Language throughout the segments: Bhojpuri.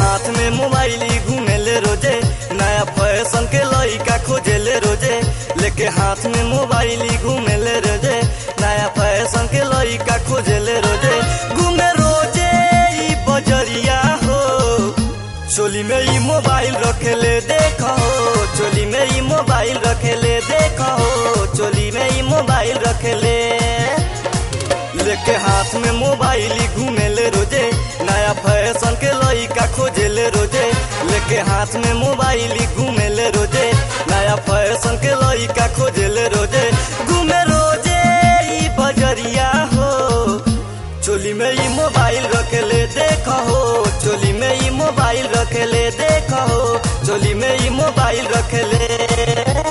हाथ में मोबाइल घूमेले रोजे नया फैशन के लइका खोजेले रोजे लेके हाथ में मोबाइल घूमेले रोजे नया फैशन के लइका खोजेले रोजे घूमे रोजे ई बजरिया हो चोली में ई मोबाइल रखेले देखो चोली में ई मोबाइल रखेले देखो चोली में ई मोबाइल रखेले लेके हाथ में मोबाइल घूमेले रोजे नया फैशन के लइका खोजेले रोजे लेके हाथ में मोबाइल घूमेले रोजे नया फैशन के लइका खोजेले रोजे घूमे रोजे ई बजरिया हो चोली में ई मोबाइल रखेले देखो चोली में ई मोबाइल रखेले देखो चोली में ई मोबाइल रखेले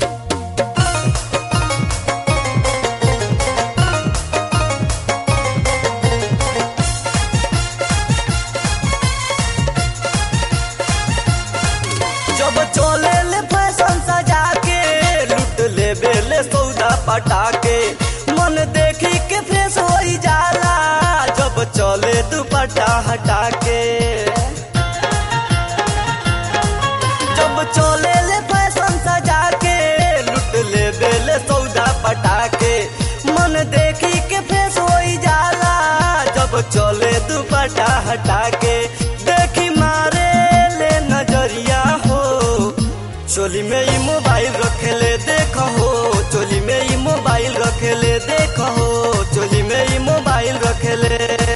जब चले ले फैशन सजा के लुट ले बेले सौदा पटा के मन देखी के फ्रेश हो जाला जब चले दुपट्टा हटा के जब चले ले फैशन सजा के लुट ले बेले सौदा पटा के मन देखी के फ्रेश हो जाला जब चले दुपट्टा हटा के देखी मारे ले नजरिया हो चोली में ई मोबाइल रखेले देखो हो चोली में ई मोबाइल रखेले देखो हो चोली में ई मोबाइल रखेले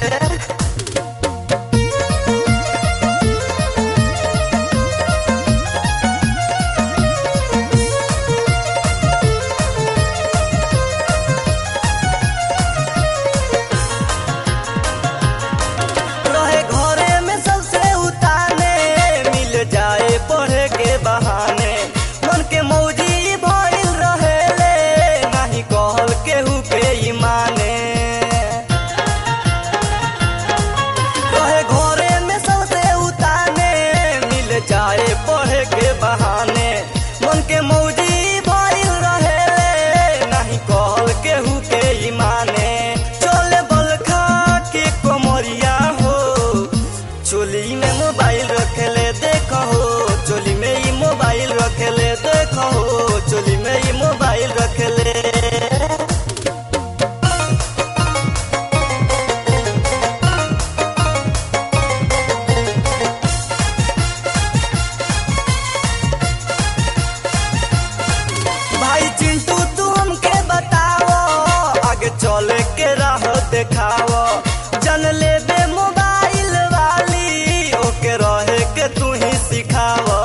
रहे घरे में सबसे उताने मिल जाए पढ़े के बहाने मन के मौजी भइल रहेले नहीं कहल केहू के ई माने रहे घरे में सबसे उताने मिल जाए पढ़े के बहाने मन के मौजी भइल रहेले नहीं कहल केहू के ई माने चले बलखा के कोमरिया हो चोली में मोबाइल रखेले देखो हो चोली में ई मोबाइल रखेले देखो हो चोली में ई मोबाइल रखेले भाई चिंटू तू हमके बताओ आगे चले के राह देखाओ जन लेबे मोबाइल वाली ओके रहे के तू ही सिखाओ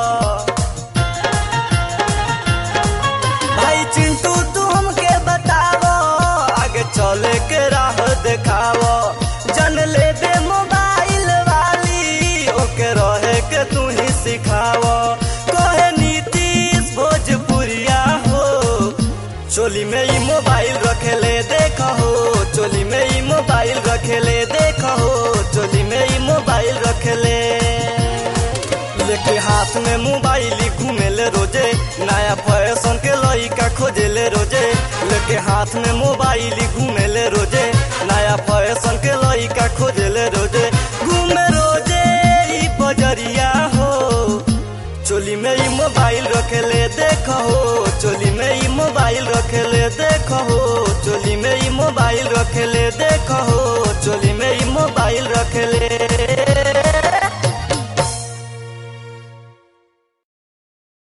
भाई चिंटू तू हमके बताओ आगे चले के राह देखाओ जन लेबे मोबाइल वाली ओके रहे के तू ही सिखाओ कहे नीतीश भोजपुरिया हो चोली में ई मोबाइल रखेले देखो हो चोली में ई मोबाइल रखेले देखो हो चोली में ई मोबाइल रखेले लेके हाथ में मोबाइल घूमेले रोजे नया फैशन के लइका खोजेले रोजे लेके हाथ में मोबाइल घूमेले रोजे नया फैशन के लइका खोजेले रोजे घूमे रोजे ई बजरिया हो चोली में ई मोबाइल रखेले देखो हो चोली में ई मोबाइल रखेले देखो हो चोली में ई मोबाइल रखेले देखो हो चोली में ई मोबाइल रखेले